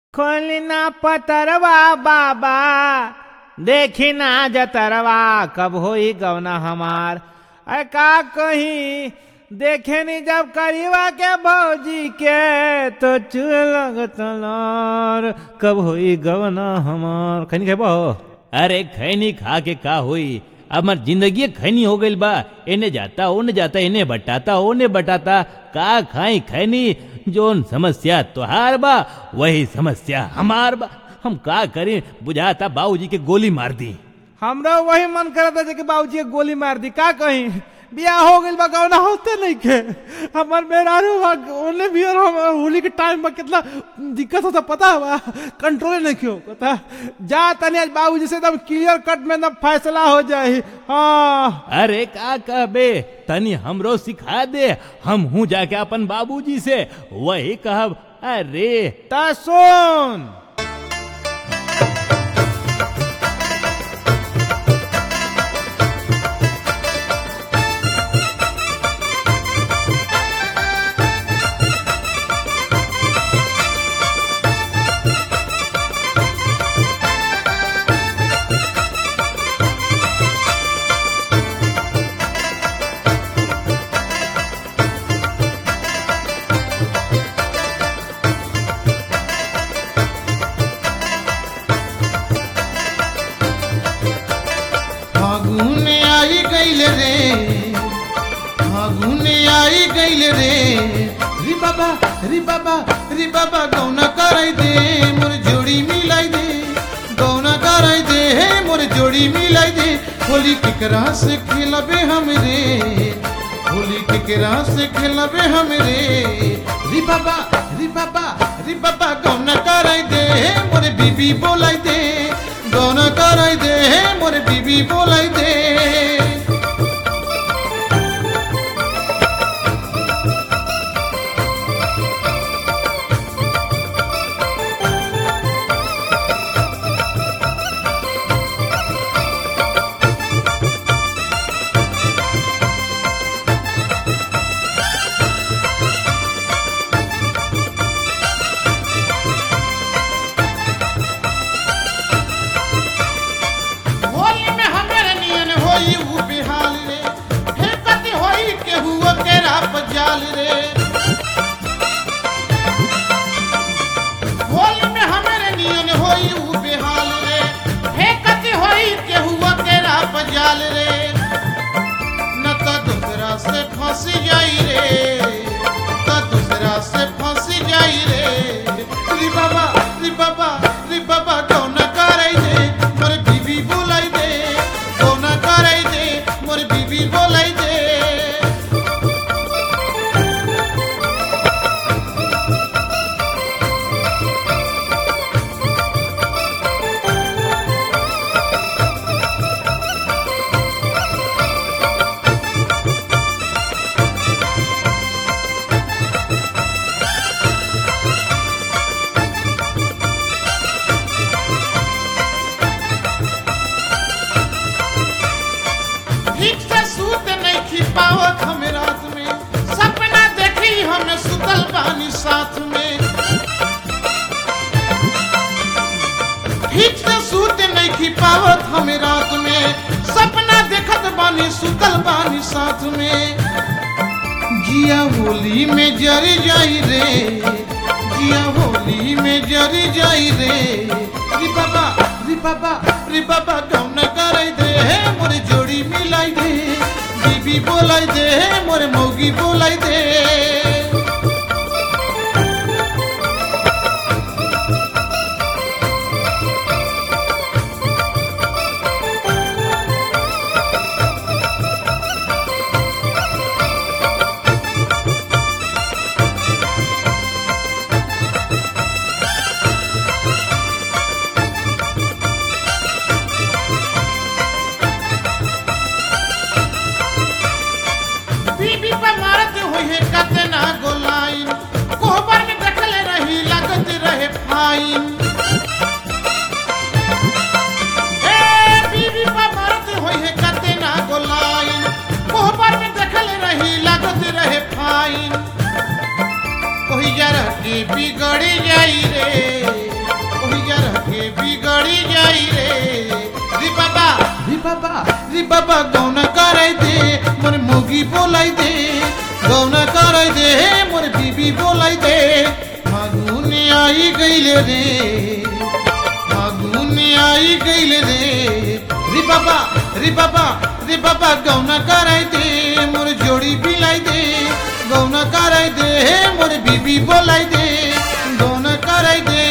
खोलना पतरवा बाबा देखी ना जतरवा कब होई गवना हमार अरे का कहीं देखे नी जब करीवा के भौजी के तो चुल लगत लार कब होई गवना हमार खैनी खेबो अरे खैनी खा के का होई अब हमार जिंदगी खैनी हो गइल बा एने जाता ओने जाता इन्हें बटाता ओने बटाता का खाई खैनी जोन समस्या तोहार बा वही समस्या हमार बा हम का करें बुझाता बाबूजी के गोली मार दी हमरा वही मन करता जे कि बाबूजी के गोली मार दी का कहीं बियाह हो गइल बा गौना होते नहीं के हमर मेहरारू बा ओने भी और हम होली के टाइम में कितना दिक्कत होता पता बा कंट्रोल नहीं क्यों पता जा तनी आज बाबूजी से एकदम क्लियर कट में एकदम फैसला हो जाए हाँ अरे का कहबे तनी हमरो सिखा दे हम हूँ जाके अपन बाबूजी से वही कहब अरे ता सुन फागुन आई गईल रे फागुन आई गईल रे री बाबा री बाबा री बाबा गौना कराई दे मोर जोड़ी मिलाई दे गौना कराई दे हे मोर जोड़ी मिलाई दे होली केकरा से खेलबे हम रे होली केकरा से खेलबे हम रे री बाबा री बाबा री बाबा गौना कराई दे हे मोर बीबी बोलाई दे गौना कराई दे हे मोर बीबी बोलाई दे होली में हमारे नियन होई उ बिहाल रे हे कति होई के हुआ के राप जाल रे होली में हमारे नियन होई उ बिहाल रे हे कति होई के हुआ के राप जाल रे न तो दूसरा से फंस जाई रे तो दूसरा से फंस जाई रे री बाबा री बाबा री बाबा कौन कराई दे मोर बीबी बोलाई दे कौन कराई दे मोर बीबी बोलाई दे ठीक से सूत नहीं खी पावत हम रात में सपना देखी हम सुतल बानी साथ में ठीक से सूत नहीं खी पावत हम रात में सपना देखत बानी सुतल बानी साथ में जिया होली में जरी जाई रे जिया होली में जरी जाई रे री बाबा री बाबा री बाबा कौन कराई दे हे मोर जोड़ी मिलाई दे बीबी बोलाई दे हे मोर मौगी बोलाई दे बीबी पे मारत हुई है कतना गोलाइन कोहबर में देखल रही लगत रहे फाइन ए बीबी पे मारत हुई है कतना गोलाइन कोहबर में देखल रही लगत रहे फाइन कोई जरा के बिगड़ जाई रे बोलाई दे गौना कराई दे मोर बीबी बोलाई दे फागुन आई गईले रे फागुन आई गईले रे रे बाबा रे बाबा रे बाबा गौना कराई दे मोर जोड़ी बिलाई दे गौना कराई दे मोर बीबी बोलाई दे गौना कराई दे